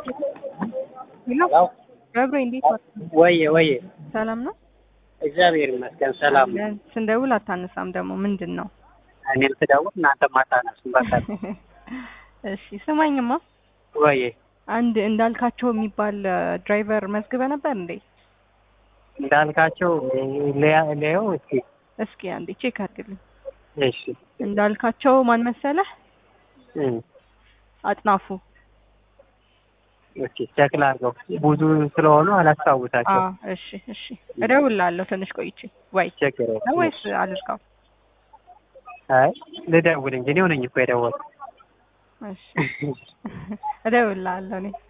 ሄሎ ገብሬ እንዴት ዋልክ? ወየ ወየ ሰላም ነው? እግዚአብሔር ይመስገን ሰላም ነው። ስንደውል አታነሳም ደግሞ ምንድን ነው? እኔም ስደውል እናንተም አታነሱም። በቃ እሺ ስማኝማ ወየ አንድ እንዳልካቸው የሚባል ድራይቨር መዝግበ ነበር እንዴ? እንዳልካቸው ሊያው እስኪ እስኪ አንዴ ቼክ አድርግልኝ። እሺ እንዳልካቸው ማን መሰለህ? እም፣ አጥናፉ ኦኬ ቼክ ላድርገው። ብዙ ስለሆኑ አላስታውሳቸው። አዎ፣ እሺ እሺ እደውልልሃለሁ ትንሽ ቆይቼ ወይ ችግር ነው የለም። ወይስ አልዝጋው? አይ ልደውል እንጂ እኔው ነኝ እኮ የደወልኩት። እሺ እደውልልሃለሁ እኔ